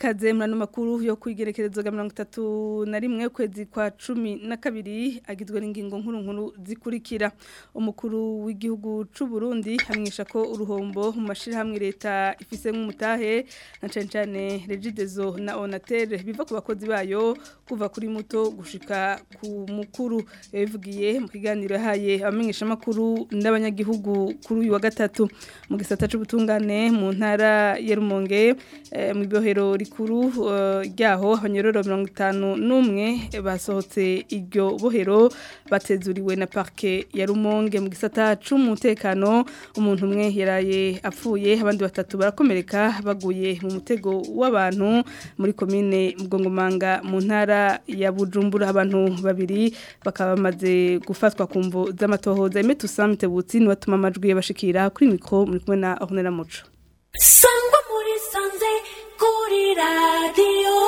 ikaze murano makuru yo kwigerekerezo ga 31 ukwezi kwa 12 agizwe n'ingingo nkuru nkuru zikurikira umukuru w'igihugu c'u Burundi hamwisha ko uruhombo mu mashira hamwe leta ifise nk'umutahe na cane cane Regidezo na Onatel biva ku bakozi bayo kuva kuri muto gushika ku mukuru yabivugiye mu kiganiro yahaye abamenyesha makuru n'abanyagihugu kuri uyu wa gatatu mu gisata c'ubutungane mu ntara ya Rumonge eh, mu ibohero rikuru ryaho uh, abanyororo 51 basohotse iryo bohero batezuriwe na parke ya Rumonge mu gisata c'umutekano umuntu umwe yaraye apfuye abandi batatu barakomereka baguye mu mutego w'abantu muri komine Mugongomanga mu ntara ya Bujumbura abantu babiri bakaba bamaze gufatwa ku mvo z'amatohoza Emetu Samite Butsi ni watuma amajwi yabashikira kuri mikro muri kumwe na Honera Muco sangwa muri sanze kuri radiyo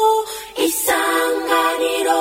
isanganiro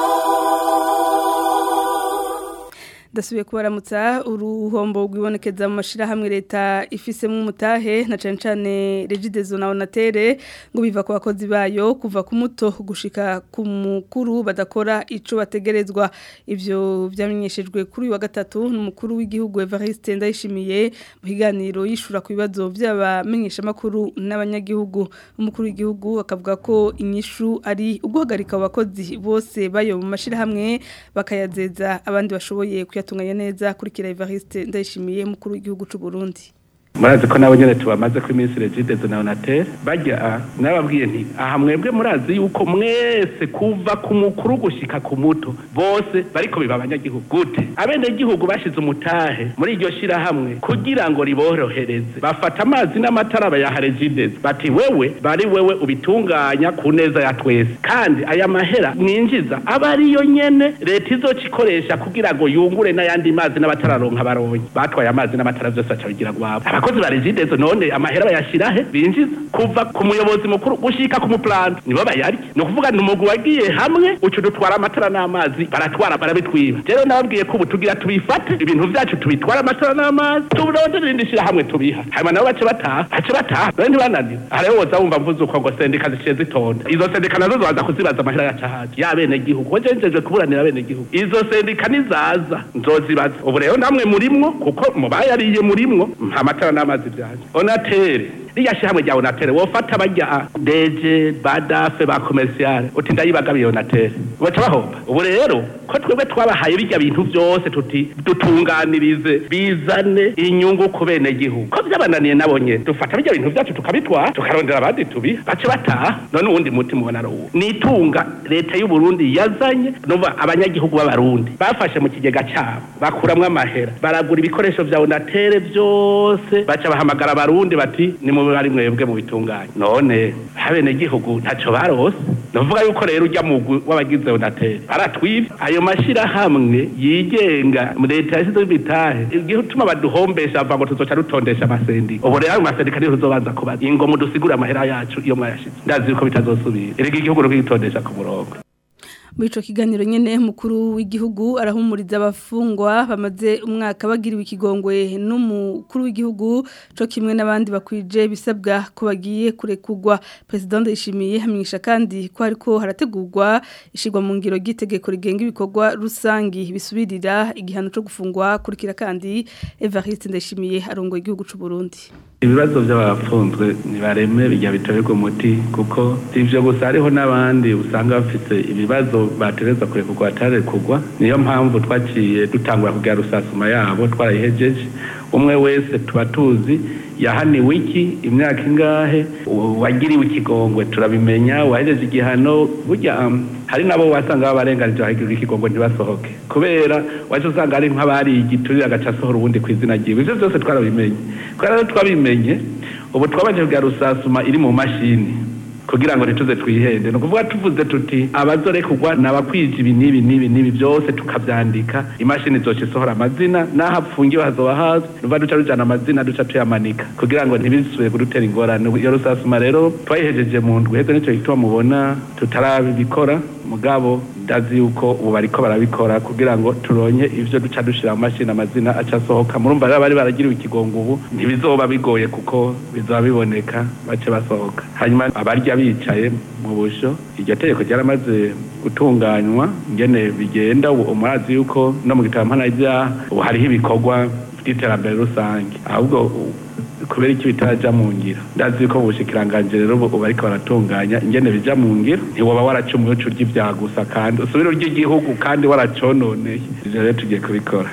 dasubiye kubaramutsa uruhombo rwibonekeza mu mashirahamwe leta ifisemo umutahe na cane cane Regidezo na Onatere ngo biva ku bakozi bayo kuva ku muto gushika ku mukuru badakora ico bategerezwa ivyo vyamenyeshejwe kuri uyu wa gatatu n'umukuru w'igihugu Evariste Ndayishimiye mu higaniro yishura ku bibazo by'abamenyesha makuru n'abanyagihugu umukuru w'igihugu akavuga ko inyishu ari uguhagarika abakozi bose bayo mu mashirahamwe bakayazeza abandi bashoboye kuyatunganya neza kurikira Evariste ndayishimiye mukuru w'igihugu c'u Burundi murazi ko nabo nyene tubamaze ko iminsi Regidezo na Onatel bajya nababwiye nti aha mwebwe murazi yuko mwese kuva ku mukuru gushika ku muto bose bariko biba abanyagihugu gute abene gihugu bashize umutahe muri iryo shira hamwe kugira ngo riborohereze bafata amazi n'amatara bayaha Regidezo bati wewe bari wewe ubitunganya ku neza ya twese kandi aya mahera mwinjiza aba ariyo nyene leta izoca ikoresha kugira ngo yungure n'ayandi mazi n'abatararonka baronye batwaye amazi n'amatara vyose aca bigira gwabo abakozi ba regidezo none amahera bayashira he binjiza kuva ku muyobozi mukuru gushika ku muplanta nibo bayarya ni ukuvuga ni umugwi wagiye hamwe ucu dutwara amatara n'amazi baratwara barabitwiba rero nababwiye ko ubu tugira tubifate ibintu vyacu tubitwara amatara n'amazi tuburondere irindi shira hamwe tubiha hanyuma nabo bace bataha bace bataha rero ntibananira aha rero woza wumva mvuze uko ngo sendika ziciye zitonda izo sendika nazo zobaza kuzibaza amahera yaca haje y'abene gihugu wajenjejwe kuburanira abene gihugu izo sendika nizaza nzozibaza ubu rero namwe murimwo kuko mubayariye murimwo amatara n'amazi byaje onatere riya shihamwe rya onatere wofata bajya deje badafe ba komerciale uti ndayibagabiye onatere baca bahomba ubu rero ko twebwe twabahaye bijya bintu byose tuti dutunganirize bizane inyungu ku bene gihugu ko byabananiye nabo nyene dufata bijya bintu byacu tukabitwara tukarondera abandi tubi bace bataha none uwundi muti mubona ari uwo nitunga leta y'u Burundi yazanye numva abanyagihugu b'abarundi bafashe mu kigega cyabo bakuramwo amahera baragura ibikoresho vya onatere byose baca bahamagara abarundi bati ni mu bari mwebwe mu bitunganye none habene gihugu ntaco barose novuga yuko rero ujya mugwi w'abagize onatere baratwivye ayo mashira hamwe yigenga leta yasize bitahe igihe utuma baduhombesha ava ngo tuzoca rutondesha amasendika ubu rero ayo masendika niyo tuzobanza kubaza ingo mudusigure amahera yacu iyo mwayashize ndazi yuko bitazosubira erega igihugu rukitondesha ku murongo muri ico kiganiro nyene mukuru w'igihugu arahumuriza abafungwa bamaze umwaka bagiriwe ikigongwe n'umukuru w'igihugu co kimwe n'abandi bakwije bisabwa ko bagiye kurekugwa president yishimiye hamisha kandi ko hariko harategurwa ishigwa mu ngiro gitegeko rigenga ibikorwa rusangi bisubirira igihano co gufungwa kurikira kandi Evariste ndashimiye arongo igihugu c'u Burundi ibibazo by'abafunzwe nibareme bijya bitorerwa umuti kuko ivyo gusa hariho n'abandi usanga bafite ibibazo batereza kurekurwa batarekugwa niyo mpamvu twaciye dutangura kugira rusasuma yabo twarayihejeje umwe wese tuba tuzi yahaniwe iki imyaka ingahe wagiriwe ikigongwe turabimenya wahejeje igihano burya hari nabo wasanga babarenganije bahagirira ikigongwe ntibasohoke kubera waje usanga ari nk'abari igiturire agaca asohora ubundi ku izina ryiwe ivyo byose twarabimenye kubera rero twabimenye ubu twabaje kugira rusasuma iri mu mashini kugira ngo ntituze twihende ni ukuvuga tuvuze tuti abazorekugwa ni abakwije ibi n'ibi n'ibi n'ibi byose tukabyandika imashini zoca isohora amazina n'aho apfungiwe hazoba hazwi nuva duca rujana amazina duca tuyamanika kugira ngo ntibisubire kudutera ingorane iyo rusasuma rero twayihejeje mu ndwi heze nicyo gituma mubona tutarabikora mugabo ndazi yuko ubu bariko barabikora kugira ngo turonke ivyo duca dushira mu mashini amazina aca asohoka murumva rero bari baragiriwe ikigongo ubu ntibizoba bigoye kuko bizoba biboneka bace basohoka hanyuma abarya bicaye mu busho iryo tegeko ryaramaze gutunganywa ingene bigenda ubu umurazi yuko no mu gitabo mpanavyaha ubu hariho ibikorwa by'iterambere rusange ahubwo kubera iki bitaraja mu ngiro ndazi ko ubushikiranganje rero ubu bariko baratunganya ingene bija mu ngiro ntiwoba waracumuye uca urya ivyaha gusa kandi usubire urya igihugu kandi waracononeye ivyo rero tugiye kubikora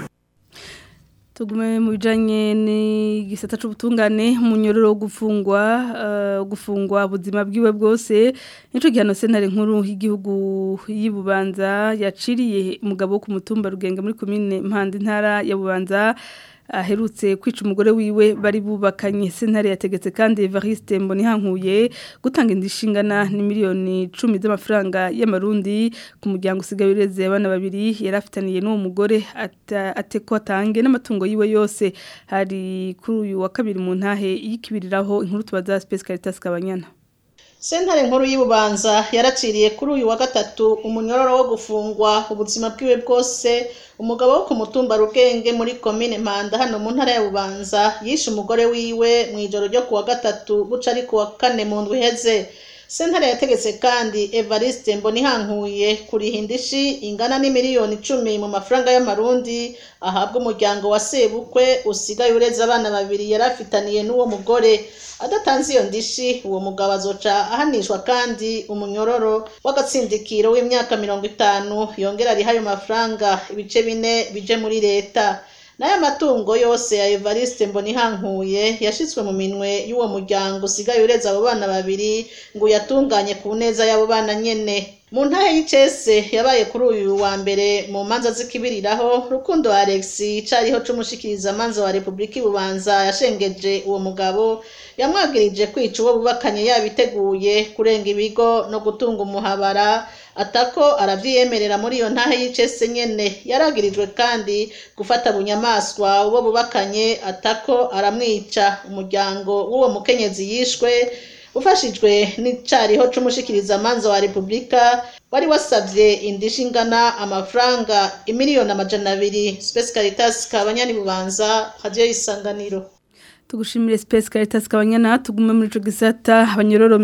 tugume mu bijanye n'igisata c'ubutungane umunyororo wo gufungwa uh, gufungwa ubuzima bwiwe bwose nico gihano sentare nkuru y'igihugu y'Ibubanza yaciriye umugabo wo ku mutumba rugenge muri commune Mpande ntara ya Bubanza aherutse kwica umugore wiwe bari bubakanye sentare yategetse kandi Evariste Mbonihankuye gutanga indishingana ni miliyoni 10 z'amafaranga y'amarundi ku muryango usigaye ureze abana babiri yarafitaniye n'uwo mugore ateko atange n'amatungo yiwe yose hari kuri uyu wa kabiri mu ntahe yikibiriraho inkuru tubaza Space Caritas Kabanyana sentare nkuru y'ububanza yaraciriye kuri uyu wa gatatu umunyororo wo gufungwa ubuzima bwiwe bwose umugabo wo ku mutumba rugenge muri komine mpanda hano mu ntara ya bubanza yishe umugore wiwe mu ijoro ryo ku wa gatatu buca ari ku wa kane mu ndwi iheze sentare yategetse kandi evariste mbonihankuye kuriha indishi ingana n'imiliyoni icumi mu mafaranga y'amarundi ahabwa umuryango wa sebukwe usigaye ureze abana babiri yari afitaniye n'uwo mugore adatanze iyo ndishi uwo mugabo azoca ahanishwa kandi umunyororo w'agatsindikiro w'imyaka mirongo itanu yongera ariho ayo mafaranga ibice bine bije muri leta n'aya matungo yose ya evariste mbonihankuye yashyizwe mu minwe y'uwo muryango usigaye ureze abo bana babiri ngo uyatunganye ku neza y'abo bana nyene mu ntahe y'icese yabaye kuri uyu wa mbere mu manza z'ikibiriraho rukundo alex icariho c'umushikiriza manza wa repubulika ibubanza yashengeje uwo mugabo yamwagirije kwica uwo bubakanye yabiteguye kurenga ibigo no gutunga umuhabara atako aravyiyemerera muri iyo ntahe y'icese nyene yaragirijwe kandi gufata bunyamaswa uwo bubakanye atako aramwica umuryango w'uwo mukenyezi yishwe ufashijwe n'icariho c'umushikiriza manza wa repubulika wari wasavye indishi ingana amafaranga imiliyoni amajana abiri Space Caritas kabanyani bubanza radio y'isanganiro tugushimire Space Caritas kabanyana tugume muri ico gisata abanyororo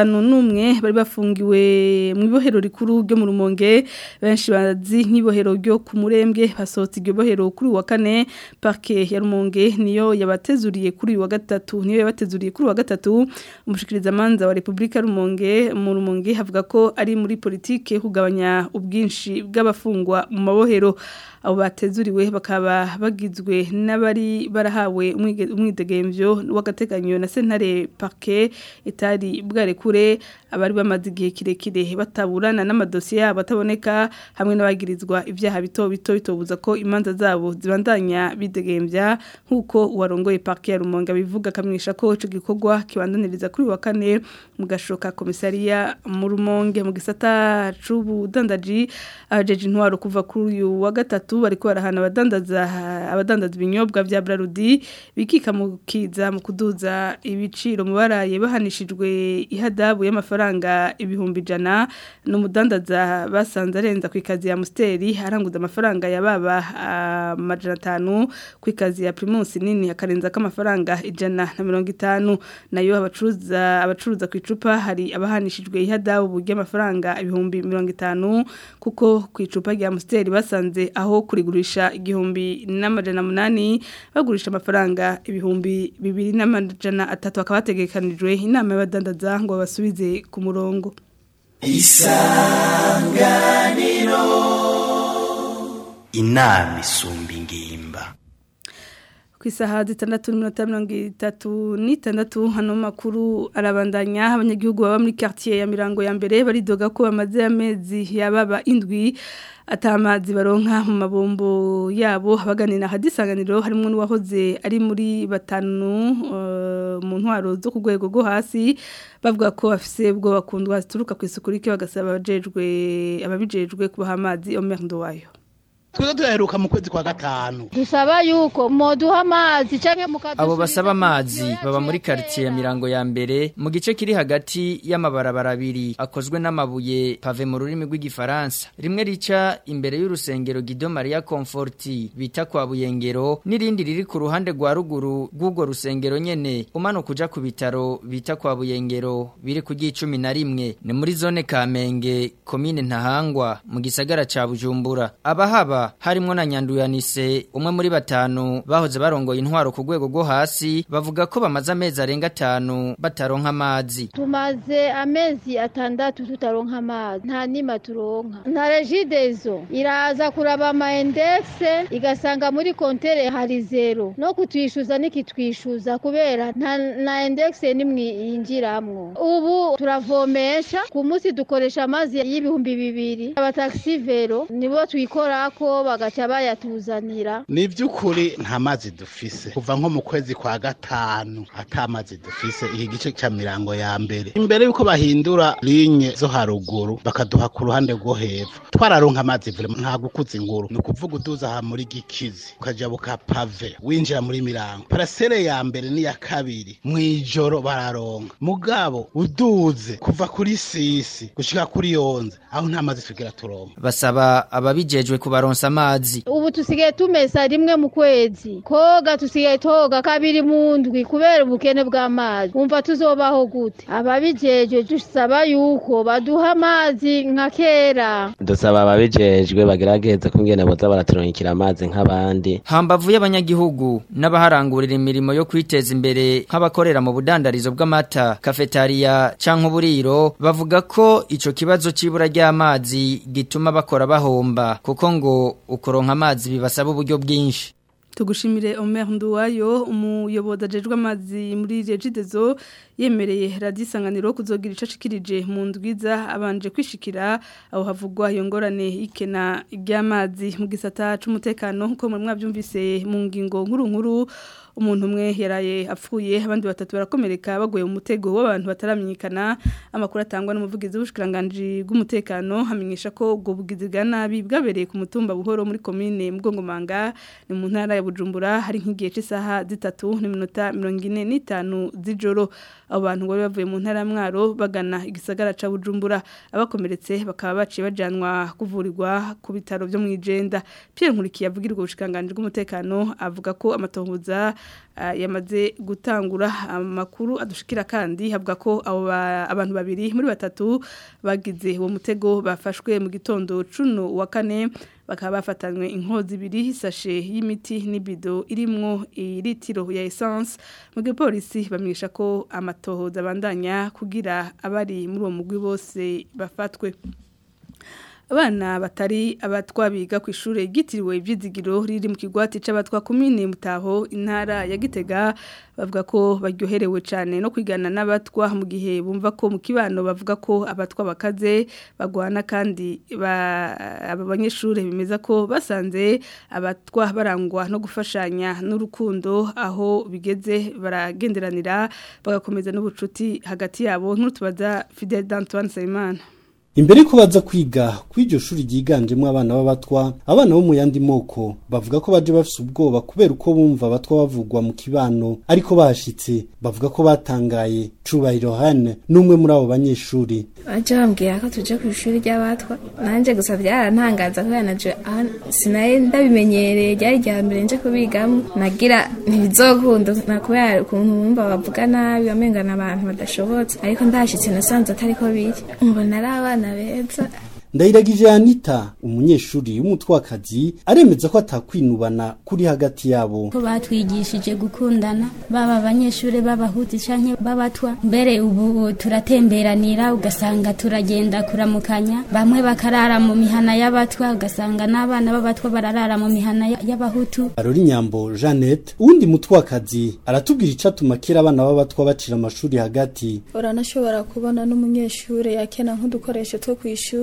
51 bari bafungiwe mu ibohero rikuru ryo mu rumonge benshi bazi nk'ibohero ryo ku murembwe basohotse iryo bohero kuri wa kane parke ya rumonge niyo yabatezuriye kuri wa gatatu niyo yabatezuriye kuri wa gatatu umushikiriza manza wa Republika rumonge mu rumonge havuga ko ari muri politike kugabanya ubwinshi bw'abafungwa mu mabohero abo batezuriwe bakaba bagizwe n'abari barahawe umwidegemvyo w'agateganyo na sentare parke itari bwarekure abari bamaze igihe kirekire bataburana n'amadosiye yabo ataboneka hamwe n'abagirizwa ibyaha bito bito bitobuza ko imanza zabo zibandanya bidegemvya nk'uko uwarongoye parke ya rumonge bivuga akamwisha ko ico gikorwa kibandaniriza kuri wa kane mu gashoka komisariya mu rumonge mu gisata c'ubudandaji abajeje intwaro kuva kuri uyu wa gatatu bariko barahana abadandaza abadandaza ibinyobwa vya Brarudi bikika mu kiza mu kuduza ibiciro mu baraye bahanishijwe ihadabu y'amafaranga ibihumbi jana n'umudandaza basanze arenza ku ikazi ya Musteri aranguza amafaranga ya baba amajana atanu ku ikazi ya Primus nini akarenza k'amafaranga ijana na mirongo itanu nayo abacuruza abacuruza ku icupa hari abahanishijwe ihadabu y'amafaranga ibihumbi mirongo itanu kuko ku icupa rya Musteri basanze aho kurigurisha igihumbi n'amajana munani bagurisha amafaranga ibihumbi bibiri n'amajana atatu akaba hategekanijwe inama y'abadandaza ngo basubize ku murongo isanganiro inama isumba ingimba ku isaha zitandatu n'iminota mirongo itatu n'itandatu hano makuru arabandanya abanyagihugu baba muri quartier ya mirango ya mbere baridoga ko bamaze amezi yababa indwi atamazi baronka mu mabombo yabo abaganira hadisanganiro harimo n'uwahoze ari muri batanu mu ntwaro zo ku rwego rwo hasi bavuga ko bafise ubwo bakundwa zituruka ku isuku rike bagasaba abajejwe ababijejwe kubaha amazi omerndo wayo twiza turaheruka mu kwezi kwa gatanu dusaba yuko moduha amazi canke mukadusubiza abo basaba amazi baba muri quartier ya mirango ya mbere mu gice kiri hagati y'amabarabara abiri akozwe n'amabuye pave mu rurimi rw'igifaransa rimwe rica imbere y'urusengero Guido Maria Conforti bita kwa Buyengero n'irindi riri ku ruhande rwa ruguru rw'urwo rusengero nyene umanuka uja ku bitaro bita kwa Buyengero biri ku gicumi na rimwe ni muri zone Kamenge komine Ntahangwa mu gisagara ca Bujumbura abahaba harimwo na Nyanduyanise umwe muri batanu bahoze barongoye intwaro ku rwego rwo hasi bavuga ko bamaze amezi arenga atanu bataronka amazi tumaze amezi atandatu tutaronka amazi nta nima turonka nta regidezo iraza kuraba ama indexe igasanga muri kontere hari zero no kutwishuza nikitwishuza kubera nta na indexe nimwe yinjiramwo ubu turavomesha ku munsi dukoresha amazi y'ibihumbi bibiri abataxi vero nibo twikorako bagaca bayatuzanira ni iby'ukuri nta mazi dufise kuva nko mu kwezi kwa gatanu ata mazi dufise iki gice cya mirango ya mbere imbere y'uko bahindura linye zo haruguru bakaduha ku ruhande rwo hepfo twararonka amazi vure nta gukuza inkuru ni ukuvuga uduza aha muri gikizi ukaja buka pave winjira muri mirango parasere ya mbere n'iya kabiri mu ijoro bararonka mugabo uduze kuva kuri sisi gushika kuri yonze aho nta mazi tugira turonka basaba ababijejwe kubaronsa amazi ubu tusigaye tumesa rimwe mu kwezi koga tusigaye toga kabiri mu ndwi kubera ubukene bw'amazi umva tuzobaho gute ababijeje dusaba yuko baduha amazi nka kera dusaba ababijejwe bagerageze kungene boza baraturonkera amazi nk'abandi hambavu y'abanyagihugu n'abaharangurira imirimo yo kwiteza imbere nk'abakorera mu budandarizo bw'amata kafetariya canke uburiro bavuga ko ico kibazo c'ibura ry'amazi gituma bakora bahomba kuko ngo ukuronka amazi bibasaba uburyo bwinshi tugushimire Omer Nduwayo umuyobozi ajejwe amazi muri Regidezo yemereye radisanganiro kuzogira icashikirije mu ndwiza abanje kwishikira aho havugwa iyo ngorane ikena ry'amazi mu gisata c'umutekano nko mu mwavyumvise mu ngingo nkuru nkuru umuntu umwe yaraye apfuye abandi batatu barakomereka baguye mu mutego w'abantu bataramenyekana amakuru atangwa n'umuvugizi w'ubushikiranganje bw'umutekano hamenyesha ko ubwo bugizi bwa nabi bwabereye ku mutumba buhoro muri komine Mugongomanga ni mu ntara ya Bujumbura hari nk'igihe cy'isaha zitatu n'iminota 45 z'ijoro abo bantu ngo bavuye mu ntara mwaro bagana igisagara ca Bujumbura abakomeretse bakaba baciye bajanwa kuvurirwa ku bitaro byo mu Ijenda Pierre Nkurikiye avugirwa ubushikiranganje bw'umutekano avuga ko amatohoza yamaze gutangura amakuru adushikira kandi havuga ko abo abantu babiri muri batatu bagize uwo mutego bafashwe mu gitondo cuno wa kane bakaba bafatanywe inkozi ibiri sashe y'imiti n'ibido irimwo iritiro ya essence mu gipolisi bamenyesha ko amatohoza abandanya kugira abari muri uwo mugwi bose bafatwe abana batari abatwa biga ku ishuri ryitiriwe ibyizigiro riri mu kigwati c'abatwa komine mutaho intara ya Gitega bavuga ko baryoherewe cyane no kwigana n'abatwa mu gihe bumva ko mu kibano bavuga ko abatwa bakaze bagwana kandi aba banyeshuri bemeza ko basanze abatwa barangwa no gufashanya n'urukundo aho bigeze baragenderanira bagakomeza n'ubucuti hagati yabo nk'utubaza Fidel Antoine Sayimana Imbere ko baza kwiga kw'iryo shuri ryiganjemo abana b'abatwa abana bo mu yandi moko bavuga ko baje bafise ubwoba kubera uko bumva abatwa bavugwa mu kibano ariko bahashitse bavuga ko batangaye Cubahiro Hane n'umwe muri abo banyeshuri baje bambwira ko tuje ku ishuri ry'abatwa nanje gusa byarantangaza kubera naje sinaye ndabimenyereye ryari rya mbere nje kubigamo nagira ntibizokunda na kubera ukuntu bumva bavuga nabi bamengana abantu badashobotse ariko ndashitse nasanze atari ko biri mbona ari abana beza ndayiragije Anita umunyeshuri w'umutwakazi aremeza ko atakwinubana kuri hagati yabo ko batwigishije gukundana baba abanyeshuri b'abahuti canke b'abatwa mbere ubu turatemberanira ugasanga turagenda kuramukanya bamwe bakarara mu mihana y'abatwa ugasanga n'abana b'abatwa bararara mu mihana y'abahutu Arori Nyambo Jeannette uwundi mutwakazi aratubwira icatuma kera abana b'abatwa bacira amashuri hagati uranashobora kubona n'umunyeshuri yakena nk'udukoresho two kw'ishure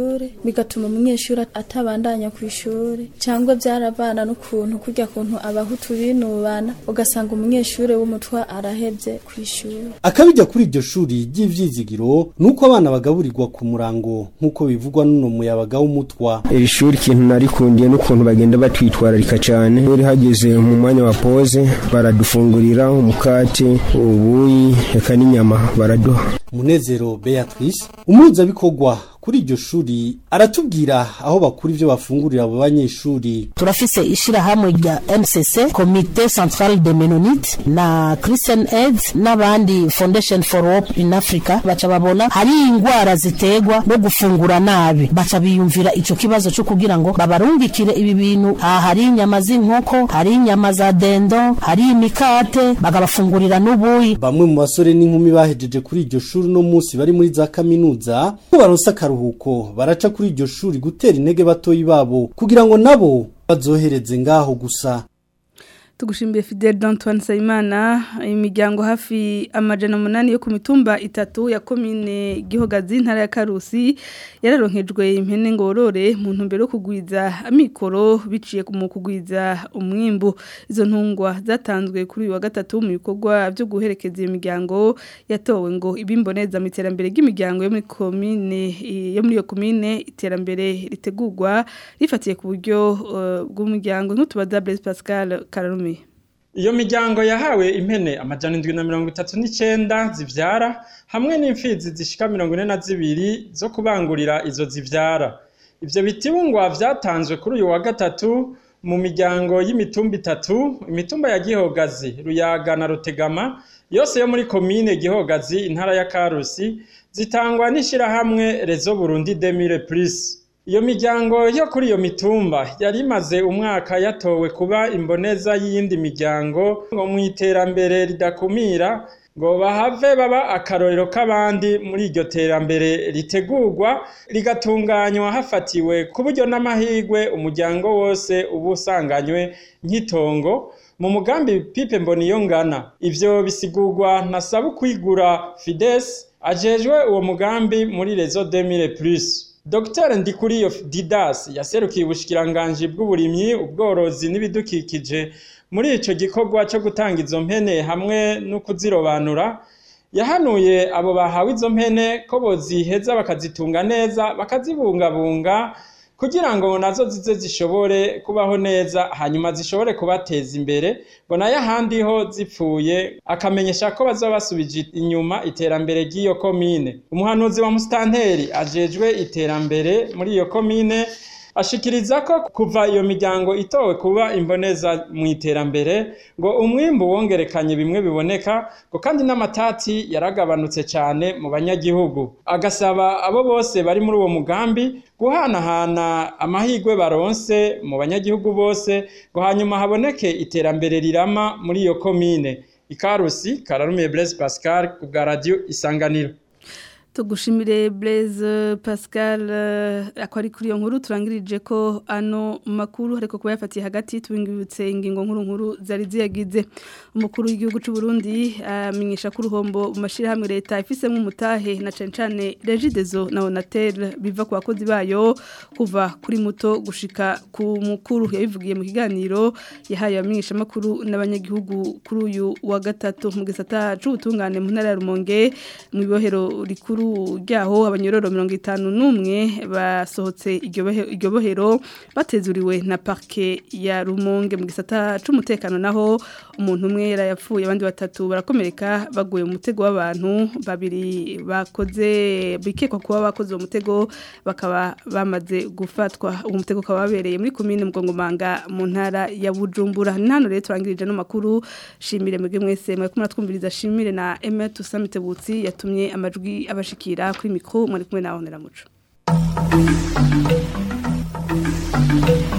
bigatuma umunyeshuri atabandanya ku ishuri cyangwa byaravana n'ukuntu kurya kuntu abahutu binubana ugasanga umunyeshuri w'umutwa arahebye ku ishuri akabijya kuri iryo shuri ry'ivyizigiro nuko abana bagaburirwa ku murango nk'uko bivugwa n'uno muyabaga w'umutwa iri shuri ikintu narikundiye n'ukuntu bagenda batwitwararika cyane iyo hageze mu mwanya wa pose baradufungurira umukate ubuyi eka n'inyama baraduha munezero beatrice umuhuzabikorwa kuri iryo shuri aratubwira aho bakura ivyo bafungurira abo banyeshuri turafise ishirahamwe rya MCC Comité Central de Mennonite na Christian Aid n'abandi Foundation for Hope in Africa baca babona hari ingwara ziterwa no gufungura nabi baca biyumvira ico kibazo cyo kugira ngo babarungikire ibi bintu aha hari inyama z'inkoko hari inyama za dendo hari imikate bagabafungurira n'ubuyi bamwe mu basore n'inkumi bahejeje kuri iryo shuri no munsi bari muri za kaminuza ko baronse akaruhuko baraca kuri iryo shuri gutera intege batoyi babo kugira ngo nabo bazohereze ngaho gusa tugushimbiye Fidel d'Antoine Sayimana imiryango hafi amajana munani yo ku mitumba itatu ya komine Gihogazi ntara ya Karusi yararonkejwe impene ngorore mu ntumbero yo kugwiza amikoro biciye mu kugwiza umwimbu izo ntungwa zatanzwe kuri uyu wa gatatu mu bikorwa byo guherekeza iyo miryango yatowe ngo ibimboneza mu iterambere ry'imiryango yo muri komine yo muri iyo komine iterambere ritegurwa rifatiye ku buryo uh, bw'umuryango nk'utubaza Blaise Pascal Kararume iyo miryango yahawe impene amajana indwi na mirongo itatu n'icenda zivyara hamwe n'imfizi zishika mirongo ine na zibiri zo kubangurira izo zivyara ivyo bitibungwa vyatanzwe kuri uyu wa gatatu mu miryango y'imitumba itatu imitumba ya gihogazi ruyaga na rutegama yose yo muri komine gihogazi intara ya karusi zitangwa n'ishirahamwe rezo burundi demire plus iyo miryango yo kuri iyo mitumba yari imaze umwaka yatowe kuba imboneza y'iyindi miryango ngo mu iterambere ridakumira ngo bahave baba akarorero k'abandi muri iryo terambere ritegurwa rigatunganywa hafatiwe ku buryo n'amahirwe umuryango wose uba usanganywe nk'itongo mu mugambi pipe mboniyo ngana ivyo bisigurwa na sabukwigura fides ajejwe uwo mugambi muri rezo 2000 plus Dr Ndikuriyo Didas yaserukiye ubushikiranganji bw'uburimyi ubworozi n'ibidukikije muri ico gikorwa cyo gutanga izo mpene hamwe no kuzirobanura yahanuye abo bahawe izo mpene ko boziheza bakazitunga neza bakazibungabunga kugira ngo nazo zize zishobore kubaho neza hanyuma zishobore kubateza imbere ngo nayo ahandi ho zipfuye akamenyesha ko bazaba basubije inyuma iterambere ry'iyo komine umuhanuzi wa musitanteri ajejwe iterambere muri iyo komine ashikiriza ko kuva iyo miryango itowe kuba imboneza mu iterambere ngo umwimbu wongerekanye bimwe biboneka ngo kandi n'amatati yaragabanutse cyane mu banyagihugu agasaba abo bose bari muri uwo mugambi guhanahana amahirwe baronse mu banyagihugu bose ngo hanyuma haboneke iterambere rirama muri iyo komine ikarusi kararumiye Blaise Pascal ku bwa radio isanganiro tugushimire Blaise Pascal ako ari kuri iyo nkuru turangirije ko ano makuru ariko kuba yafatiye hagati tubingibutse ingingo nkuru nkuru zari ziyagize umukuru w'igihugu cy'u Burundi amenyesha ko uruhombo mu mashirahamwe leta ifisemo umutahe na cane cane Regideso na Onatel biva ku bakozi bayo kuva kuri muto gushika ku mukuru yabivugiye mu kiganiro yahaye abamenyesha makuru n'abanyagihugu kuri uyu wa gatatu mu gisata c'ubutungane mu ntara ya Rumonge mu ibohero rikuru ryaho abanyororo mirongo itanu n'umwe basohotse iryo bohero batezuriwe na parke ya rumonge mu gisata c'umutekano naho umuntu umwe yarayapfuye abandi batatu barakomereka baguye mu mutego w'abantu babiri bakoze bikekwa kuba bakoze uwo mutego bakaba bamaze gufatwa uwo mutego ukaba wabereye muri komine mugongomanga mu ntara ya bujumbura ni hano rero turangirije no makuru shimire mwebwe mwese mwari kumwe twumviriza shimire na Emma Tusamite Butsi yatumye amajwi abashikira kuri mikro mwari kumwe na Honera Muco